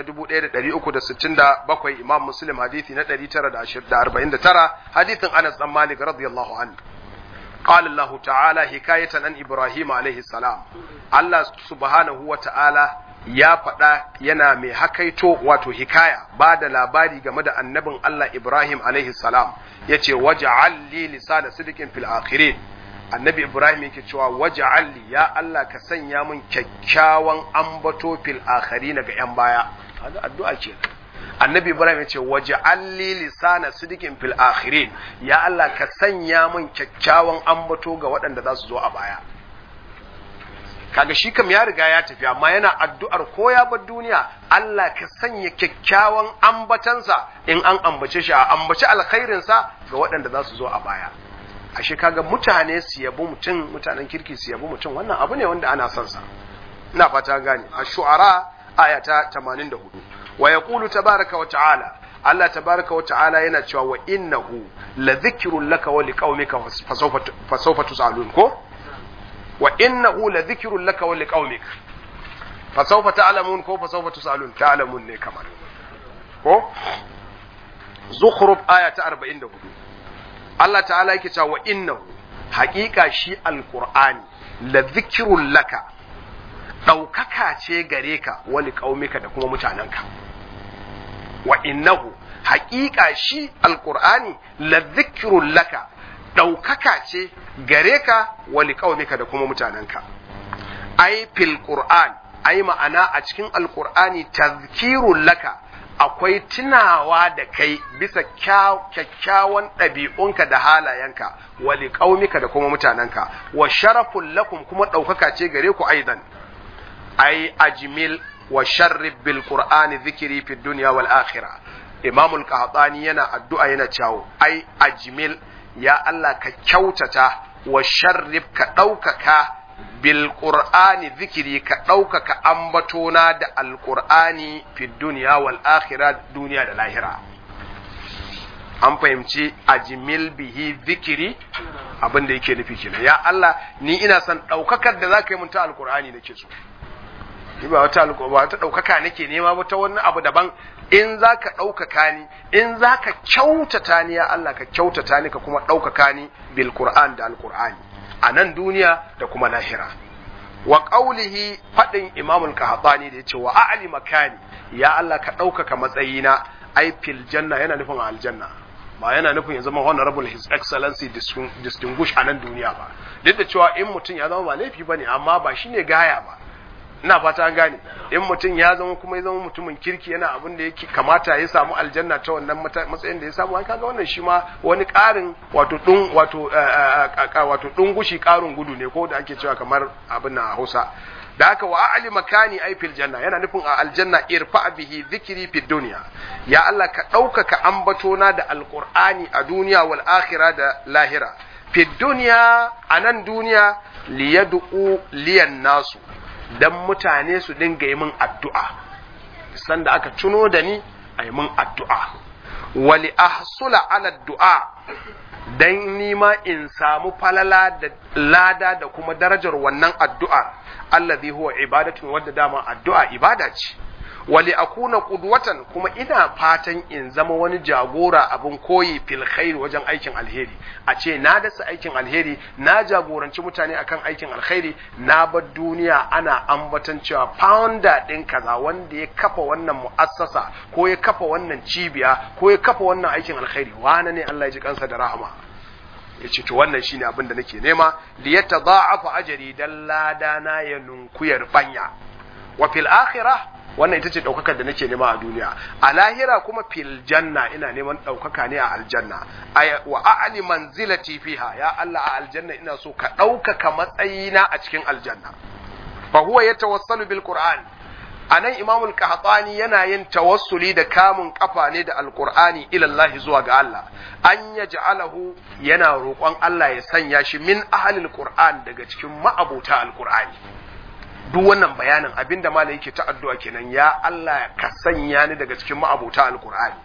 [SPEAKER 1] 1367 Imam Muslim hadisi na 949 hadisin Anas dan Malik radiyallahu anhu قال الله تعالى حكاية عن إبراهيم عليه السلام الله سبحانه وتعالى ya faɗa yana mai hakaito wato hikaya ba da labari game da annabin Allah Ibrahim alaihi salam ya ce waja'al li lisana sidikin fil akhirin annabi Ibrahim yake cewa waja'al li ya Allah ka sanya min kyakkyawan ambato fil akhirin ga yan baya kaga addu'a ce annabi Ibrahim ya ce waja'al li lisana sidikin fil akhirin ya Allah ka sanya min kyakkyawan ambato ga waɗanda za su zo a baya kaga shi kam ya riga ya tafi amma yana addu'ar ko ya bar duniya Allah ka sanya kyakkyawan ambatansa in an ambace shi a ambaci alkhairinsa ga waɗanda za su zo a baya ashe kaga mutane su yabi mutum mutanen kirki su yabi mutum wannan abu ne wanda ana son sa ina fata gane a shu'ara aya ta 84 wa yaqulu tabaraka wa ta'ala Allah tabaraka wa ta'ala yana cewa wa innahu la dhikrun laka wa liqaumika fa sawfa tusalun ko wa innahu la dhikrun laka wa liqaumika fa sawfa ta'lamun ko fa sawfa tusalun ta'lamun ne kamar ko zukhruf aya ta 44 Allah ta'ala yake cewa wa innahu haƙiƙa shi alqur'ani la dhikrun laka ɗaukaka ce gare ka wali ƙaumika da kuma mutanenka wa innahu haƙiƙa shi alƙur'ani la zikirun laka ɗaukaka ce gare ka wali ƙaumika da kuma mutanenka ai fil qur'an ai ma'ana a cikin alƙur'ani tazkirun laka akwai tunawa da kai bisa kyakkyawan ɗabi'unka da halayenka wali ƙaumika da kuma mutanenka wa sharafun lakum kuma ɗaukaka ce gare ku aidan ai ajmil wa sharrib bil qur'ani dhikri fi dunya wal akhirah imam al qahtani yana addu'a yana cewa ai ajmil ya Allah ka kyautata wa sharrib ka ɗaukaka bil qur'ani dhikri ka ɗaukaka ambatona da al qur'ani fi dunya wal akhirah duniya da lahira an fahimci ajmil bihi dhikri abin da yake nufi kenan ya Allah ni ina son ɗaukakar da zaka yi mun ta alqur'ani nake so ni ba wata ba wata ɗaukaka nake nema ba ta wani abu daban in za ka ɗaukaka ni in za ka kyautata ni ya Allah ka kyautata ni ka kuma ɗaukaka ni bil Qur'an da alqur'ani a nan duniya da kuma lahira wa qawlihi fadin imamul qahtani da yace wa a'li makani ya Allah ka ɗaukaka matsayina ai fil janna yana nufin aljanna ba yana nufin ya zama honorable his excellency distinguished a nan duniya ba duk da cewa in mutum ya zama ba laifi bane amma ba shine gaya ba ina fata an gane in mutum ya zama kuma ya zama mutumin kirki yana abin da yake kamata ya samu aljanna ta wannan matsayin da ya samu an kaga wannan shi ma wani ƙarin wato dun wato wato dungushi ƙarin gudu ne ko da ake cewa kamar abin na Hausa da haka wa a'li makani ay fil janna yana nufin a aljanna irfa bihi dhikri fid dunya ya Allah ka ɗaukaka ambatona da alqur'ani a duniya wal akhirah da lahira fid dunya anan duniya liyad'u liyan nasu dan mutane su dinga yi min addu'a sanda aka tuno da ni a yi min addu'a wali ahsula ala du'a dan nima in samu falala da lada da kuma darajar wannan addu'a allazi huwa ibadatun wadda dama addu'a ibada ce wali akuna qudwatan kuma ina fatan in zama wani jagora abin koyi fil khair wajen aikin alheri a ce na dasa aikin alheri na jagoranci mutane akan aikin alheri na bar duniya ana ambatan cewa founder din kaza wanda ya kafa wannan mu'assasa ko ya kafa wannan cibiya ko ya kafa wannan aikin alheri wane ne Allah ya ji kansa da rahama ya ce to wannan shine abin da nake nema li yatadha'afa ajri dan lada na ya nunkuyar banya wa fil akhirah wannan ita ce ɗaukakar da nake nema a duniya a lahira kuma fil janna ina neman ɗaukaka ne a aljanna wa a'li manzilati fiha ya Allah a aljanna ina so ka ɗaukaka matsayina a cikin aljanna fa huwa yatawassalu bil qur'an anan imamul qahtani yana yin tawassuli da kamun kafa ne da alqur'ani ila Allah zuwa ga Allah an yaj'alahu yana roƙon Allah ya sanya shi min ahlil qur'an daga cikin ma'abuta alqur'ani duk wannan bayanin abinda malai yake ta addu'a kenan ya Allah ka sanya ni daga cikin ma'abota alqur'ani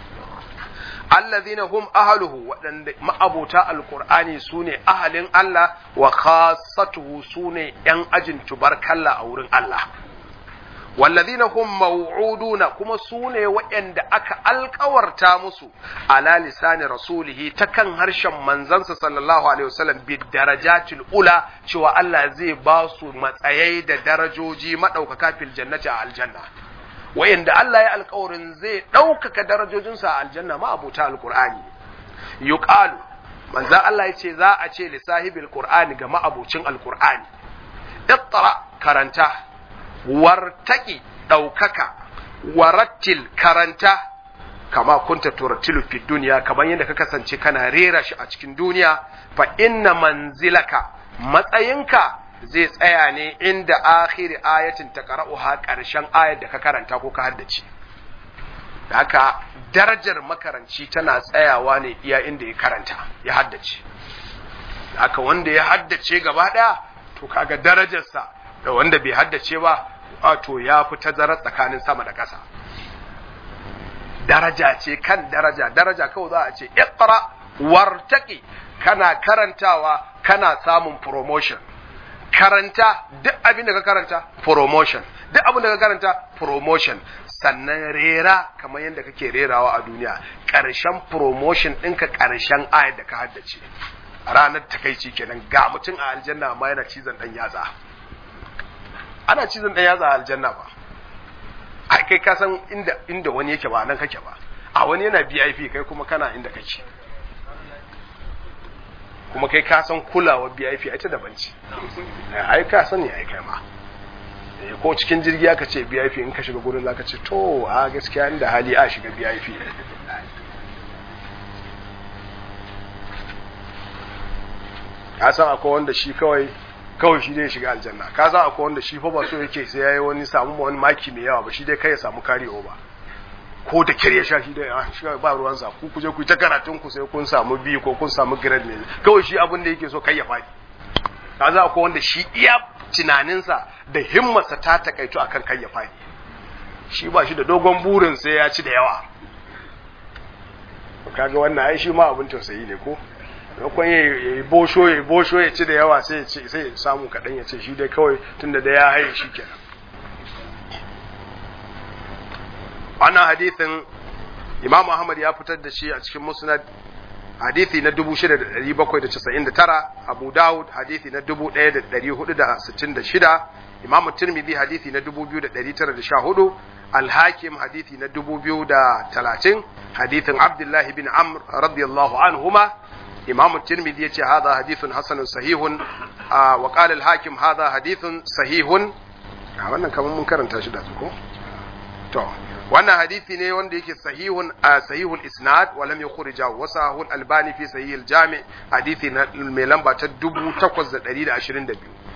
[SPEAKER 1] allazina hum ahluhu waɗanda ma'abota alqur'ani sune ahalin Allah wa khassatuhu sune yan ajin tubarkalla a wurin Allah wallazina hum maw'uduna kuma sune waɗanda aka alkawarta musu ala lisani rasulihi ta kan harshen manzansa sallallahu alaihi wasallam bi darajatil ula cewa Allah zai ba su matsayai da darajoji madaukaka fil jannati a aljanna waɗanda Allah ya alkawarin zai ɗaukaka darajojinsa a aljanna ma abuta alqur'ani yuqalu manzan Allah ya ce za a ce li sahibil qur'ani ga ma'abucin alqur'ani iqra karanta wartaki ɗaukaka warattil karanta kama kunta turattilu fi duniya kamar yadda ka kasance kana rera shi a cikin duniya fa inna manzilaka matsayinka zai tsaya ne inda akhiri ayatin ta qara'uha ƙarshen ayar da ka karanta ko ka haddace haka darajar makaranci tana tsayawa ne iya inda ya karanta ya haddace haka wanda ya haddace gaba ɗaya to kaga darajarsa da wanda bai haddace ba wato ya fi tazarar tsakanin sama da ƙasa daraja ce kan daraja daraja kawai za a ce iqra wartaqi kana karantawa kana samun promotion karanta duk abin da ka karanta promotion duk abin da ka karanta promotion sannan rera kamar yadda kake rerawa a duniya ƙarshen promotion ɗinka ƙarshen ayat da ka haddace ranar takaici kenan ga mutum a aljanna amma yana cizon ɗan yatsa ana cizon ɗan yatsa a aljanna ba a kai ka san inda inda wani yake ba nan kake ba a wani yana VIP kai kuma kana inda kake kuma kai ka san kulawar VIP ita daban ce ai ka sani ai kai ma ko cikin jirgi aka ce VIP in ka shiga gurin zaka ce to a gaskiya inda hali a shiga VIP ka san akwai wanda shi kawai kawai shi dai shiga aljanna ka san akwai wanda shi fa ba so yake sai yayi wani samu wani maki mai yawa ba shi dai kai ya samu kare ba ko da kire sha shi dai ah shi ba ruwan sa ku kuje ku ta karatun ku sai kun samu bi ko kun samu grade ne kawai shi abin da yake so kai ya fadi ka san akwai wanda shi iya tunaninsa da himmarsa ta takaito akan kai ya fadi shi ba shi da dogon burin sai ya ci da yawa kaga wannan ai shi ma abin tausayi ne ko maimakon ya yi bosho ya bosho ya ci da yawa sai ya samu kaɗan ya ce shi dai kawai tunda da ya haye shi kenan wannan hadithin imam ahmad ya fitar da shi a cikin musnad hadithi na 6799 abu dawud hadithi na 1466 imam tirmidhi hadithi na 2914 al-hakim hadithi na 2030 hadithin abdullahi bin amr radiyallahu anhuma إمام الترمذي يتي هذا حديث حسن صحيح آه وقال الحاكم هذا حديث صحيح wannan kamar mun karanta shi da su ko to wannan hadisi ne wanda yake sahihun sahihul isnad wa lam yukhrija wa sahihul albani fi sahihil jami hadisi na mai lamba ta 8122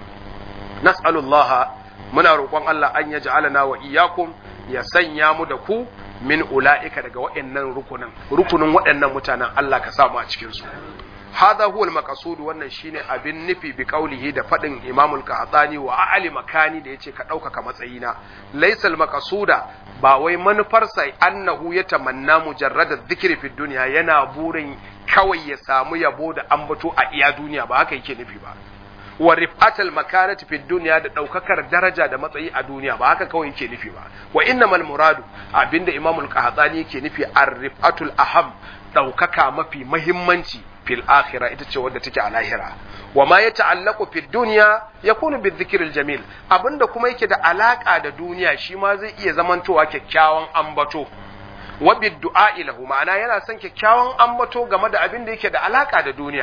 [SPEAKER 1] nas'alullaha muna roƙon Allah an yaj'alana wa iyyakum ya sanya mu da ku min ula'ika daga waɗannan rukunin rukunin waɗannan mutanen Allah ka samu a cikin su hadha huwa al-maqsud wannan shine abin nufi bi qaulihi da fadin Imam al-Qahtani wa a'li makani da yace ka ɗaukaka matsayina laysa al-maqsuda ba wai manufarsa annahu ya tamanna mujarrada dhikri fi dunya yana burin kawai ya samu yabo da ambato a iya duniya ba haka yake nufi ba wa rif'atal makanati fi dunya da daukakar daraja da matsayi a duniya ba haka kawai yake nufi ba wa innamal muradu abinda imamul qahtani yake nufi ar-rif'atul aham daukaka mafi muhimmanci fil akhirah ita ce wadda take a lahira wa ma yata'allaqu fi dunya yakunu bi dhikril jamil abinda kuma yake da alaka da duniya shi ma zai iya zamantowa kyakkyawan ambato wa bid du'a lahu ma'ana yana son kyakkyawan ambato game da abin da yake da alaka da duniya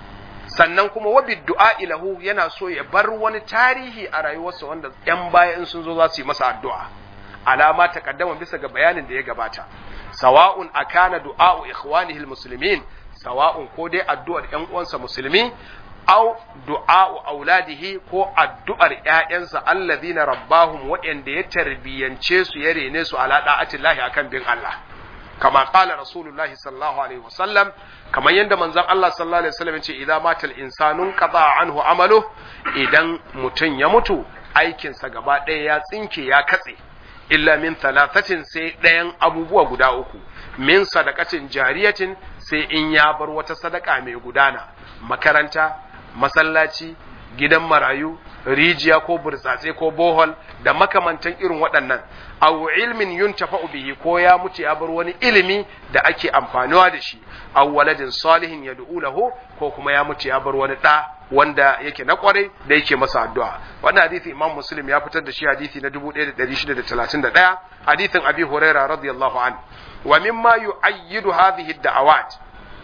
[SPEAKER 1] sannan kuma wabi du'a ilahu yana so ya bar wani tarihi a rayuwarsa wanda ‘yan baya in sun zo za su yi masa addu'a. Alama ta kaddama bisa ga bayanin da ya gabata. Sawa'un a kana du'a'u ikhwanihil musulmin, sawa'un ko dai addu'ar ‘yan uwansa musulmi, au du'a'u auladihi ko addu'ar ‘ya'yansa allazina rabbahum waɗanda ya tarbiyyance su ya rene su ala da'atillahi akan bin Allah. kama qala rasulullahi sallallahu alaihi wasallam kamar yadda manzon Allah sallallahu alaihi wasallam ce idza matal insanu qada anhu amalu idan mutum ya mutu aikinsa gaba ɗaya ya tsinke ya katse illa min thalathatin sai ɗayan abubuwa guda uku min sadaqatin jariyatin sai in ya bar wata sadaka mai gudana makaranta masallaci gidan marayu rijiya ko burtsatse ko bohol da makamantan irin waɗannan aw ilmin yuntafa'u bihi ko ya mutu ya bar wani ilimi da ake amfanuwa da shi aw waladin salihin yad'u lahu ko kuma ya mutu ya bar wani da wanda yake na kwarai da yake masa addu'a wannan hadisi imam muslim ya fitar da shi hadisi na 1631 hadisin abi huraira radiyallahu an wa mimma yu'ayyidu hadhihi ad-da'awat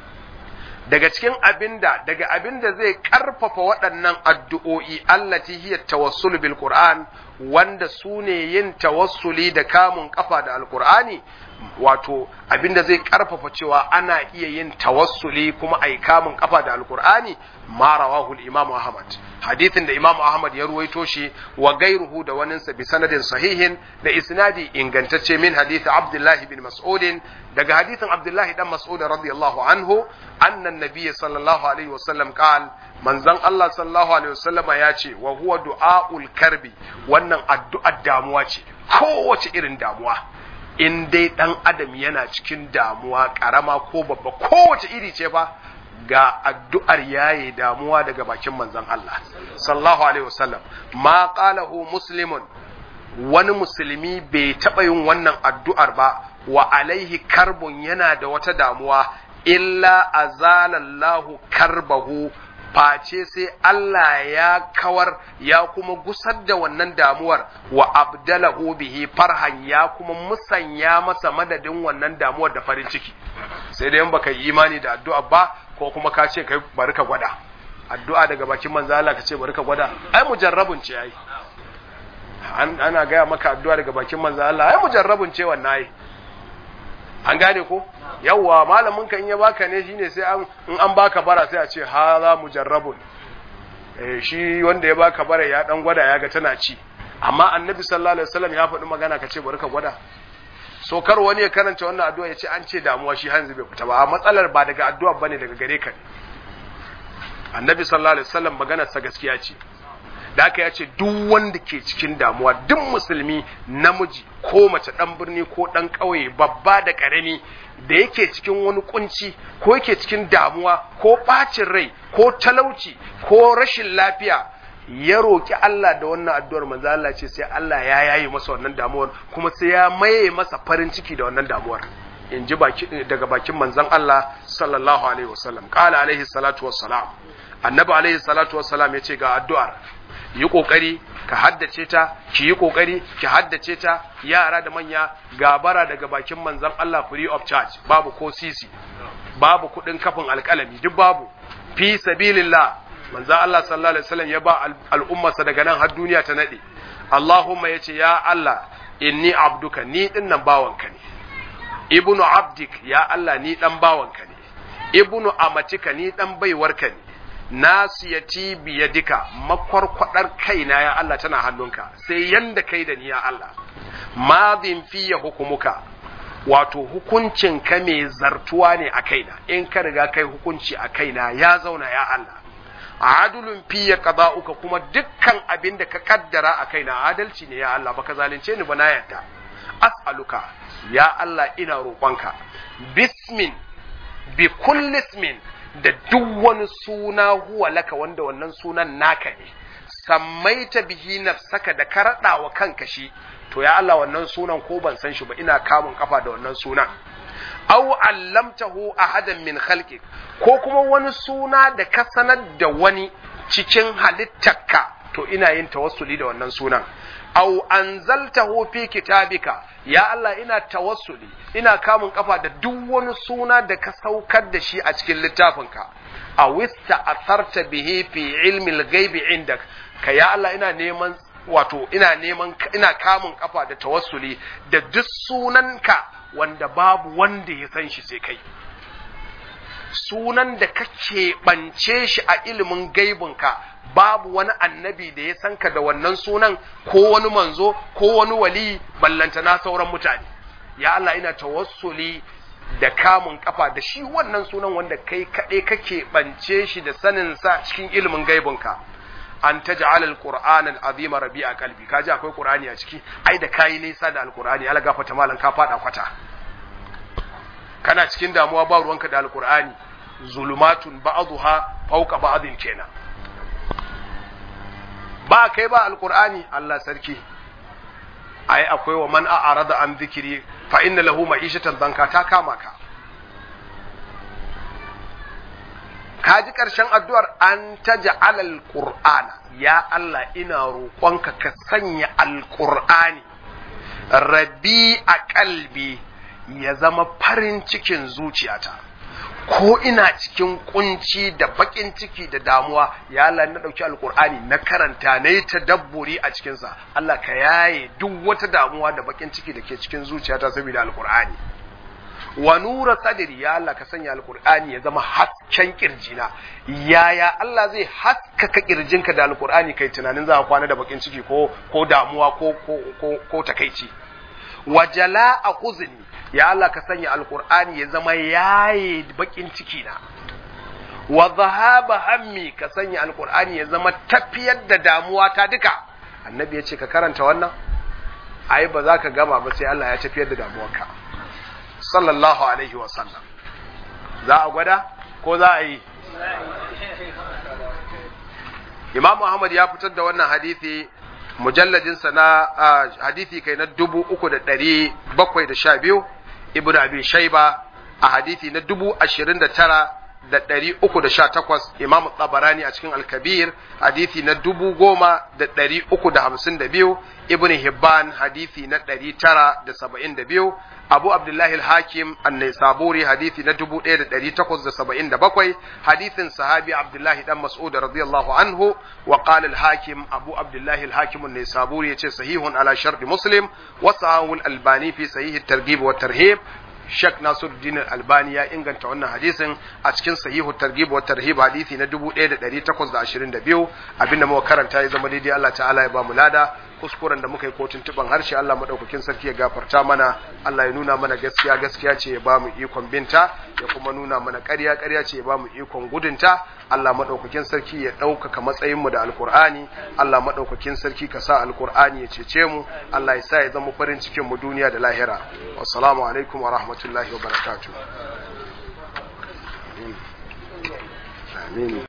[SPEAKER 1] daga cikin abinda daga abinda zai karfafa waɗannan addu'o'i allati hiya tawassul bil qur'an wanda su ne yin tawassuli da kamun kafa da alqur'ani wato abinda zai karfafa cewa ana iya yin tawassuli kuma ai kamun kafa da alqur'ani ma rawahu al-imam ahmad hadithin da imam ahmad ya ruwaito shi wa gairuhu da waninsa bi sanadin sahihin da isnadi ingantacce min hadith abdullah bin mas'ud daga hadithin abdullah dan mas'ud radiyallahu anhu anna an-nabiy sallallahu alaihi wasallam qal manzon Allah sallallahu alaihi wasallama ya ce wa huwa du'aul karbi wannan wannan addu'ar damuwa ce kowace irin damuwa in dai dan adam yana cikin damuwa karama ko babba kowace iri ce fa ga addu'ar yaye damuwa daga bakin manzon Allah sallallahu alaihi wasallam ma qalahu muslimun wani musulmi bai taɓa yin wannan addu'ar ba wa alaihi karbun yana da wata damuwa illa azalallahu karbahu face sai Allah ya kawar ya kuma gusar da wannan damuwar wa abdalahu bihi farhan ya kuma musanya masa madadin wannan damuwar da farin ciki sai dai in baka yi imani da addu'a ba ko kuma ka ce kai bari ka gwada addu'a daga bakin manzo Allah ka ce bari ka gwada ai mujarrabun ce ai ana gaya maka addu'a daga bakin manzo Allah ai mujarrabun ce wannan ai an gane ko yawwa malamin ka in ya baka ne shine sai an in an baka bara sai a ce haza mujarrabun eh shi wanda ya baka bara ya dan gwada ya ga tana ci amma annabi sallallahu alaihi wasallam ya faɗi magana ka ce bari ka gwada so kar wani ya karanta wannan addu'a ya ce an ce damuwa shi hanzu bai fita ba a matsalar ba daga addu'a bane daga gare ka ne annabi sallallahu alaihi wasallam maganar sa gaskiya ce da aka ya ce duk wanda ke cikin damuwa duk musulmi namiji ko mace dan birni ko dan ƙauye babba da ƙarami da yake cikin wani kunci ko yake cikin damuwa ko ɓacin rai ko talauci ko rashin lafiya ya roƙi Allah da wannan addu'ar manzo Allah ce sai Allah ya yayi masa wannan damuwar kuma sai ya maye masa farin ciki da wannan damuwar in ji daga bakin manzon Allah sallallahu alaihi wasallam qala alaihi salatu wassalam annabi alaihi salatu wassalam ya ce ga addu'ar yi kokari ka haddace ta ki yi kokari ki haddace ta yara da manya gabara daga bakin manzon Allah free of charge babu ko sisi babu kudin kafin alkalami duk babu fi sabilillah manzon Allah sallallahu alaihi wasallam ya ba al'ummarsa daga nan har duniya ta nade Allahumma yace ya Allah inni abduka ni din nan bawanka ne ibnu abdik ya Allah ni dan bawanka ne ibnu amatika ni dan baiwarka ne nasiyati biyadika makwarkwadar kaina ya Allah tana hannunka sai yanda kai da ni ya Allah madin fiye hukumuka wato hukuncin ka mai zartuwa ne a kaina in ka riga kai hukunci a kaina ya zauna ya Allah adulun fiye qada'uka kuma dukkan abin da ka kaddara a kaina adalci ne ya Allah baka zalunce ni ba na yarda as'aluka ya Allah ina roƙonka bismin bi kulli ismin da duk wani suna huwa laka wanda wannan sunan naka ne sammaita bihi nafsaka da ka raɗa wa kanka shi to ya Allah wannan sunan ko ban san shi ba ina kamun kafa da wannan sunan aw allamtahu ahadan min khalqik ko kuma wani suna da ka sanar da wani cikin halittarka to ina yin tawassuli da wannan sunan aw anzaltahu fi kitabika ya Allah ina tawassuli ina kamun kafa da duk wani suna da ka saukar da shi a cikin littafinka a wista asarta bihi fi ilmi al-ghaibi indak ka ya Allah ina neman wato ina neman ina kamun kafa da tawassuli da duk sunanka wanda babu wanda ya san shi sai kai sunan da kake bance shi a ilimin gaibinka babu wani annabi da ya sanka da wannan sunan ko wani manzo ko wani wali ballanta na sauran mutane ya Allah ina tawassuli da kamun kafa da shi wannan sunan wanda kai kaɗai kake bance shi da sanin sa cikin ilimin gaibinka an taj'al al-qur'ana al-azima rabi'a qalbi kaji akwai qur'ani a ciki ai da kai nisa da al-qur'ani Allah gafarta malan ka fada kwata kana cikin damuwa ba ruwanka da al-qur'ani zulumatun ba'dha fawqa ba'din kenan ba kai ba alkur'ani Allah sarki ai akwai wa man a'rada an zikiri fa inna lahu ma'ishatan danka ta kama ka kaji karshen addu'ar an taj'al alqur'ana ya Allah ina roƙonka ka sanya alqur'ani rabi a kalbi ya zama farin cikin zuciyata ko ina cikin kunci da bakin ciki da damuwa ya Allah na dauki alkur'ani na karanta na yi tadabburi a cikinsa Allah ka yaye duk wata damuwa da bakin ciki da ke cikin zuciyata saboda alkur'ani wa nura sadri ya Allah ka sanya alkur'ani ya zama hasken kirjina yaya Allah zai haskaka kirjinka da alkur'ani kai tunanin za ka kwana da bakin ciki ko ko damuwa ko ko ko, ko takaici wa jala'a huzni ya Allah ka sanya alkur'ani ya zama yaye bakin ciki na wa zahaba hammi ka sanya alkur'ani ya zama tafiyar da damuwa ta duka annabi ya ce ka karanta wannan ai ba za ka gama ba sai Allah ya tafiyar da damuwarka sallallahu alaihi wa sallam za a gwada ko za a yi Imam Muhammad ya fitar da wannan hadisi mujalladinsa na hadisi kai na dubu uku da ɗari bakwai da sha biyu Ibn Abi Shaiba a hadisi na dubu ashirin da tara da ɗari uku da sha takwas Imam Tabarani a cikin Alkabir hadisi na dubu goma da ɗari uku da hamsin da biyu Ibn Hibban hadisi na ɗari tara da saba'in da biyu Abu Abdullahi al-Hakim an-Naisaburi hadisi na 1877 hadisin sahabi Abdullahi dan Mas'ud radiyallahu anhu wa qala al-Hakim Abu Abdullahi al-Hakim an-Naisaburi yace sahihun ala shart Muslim wa sahahu al-Albani fi sahih at-targhib wa tarhib Sheikh Nasiruddin Al-Albani ya inganta wannan hadisin a cikin sahihu targhib wa tarhib hadisi na 1822 abinda muka karanta ya zama daidai Allah ta'ala ya ba mu lada kuskuren da muka yi kotun tuban harshe Allah madaukakin sarki ya gafarta mana Allah ya nuna mana gaskiya gaskiya ce ya ba mu ikon binta ya kuma nuna mana ƙarya ƙarya ce ya ba mu ikon gudunta Allah madaukakin sarki ya ɗaukaka matsayin mu da alkur'ani Allah madaukakin sarki ka sa alkur'ani ya cece mu Allah ya sa ya zama farin cikin mu duniya da lahira wassalamu alaikum wa rahmatullahi wa barakatuh amin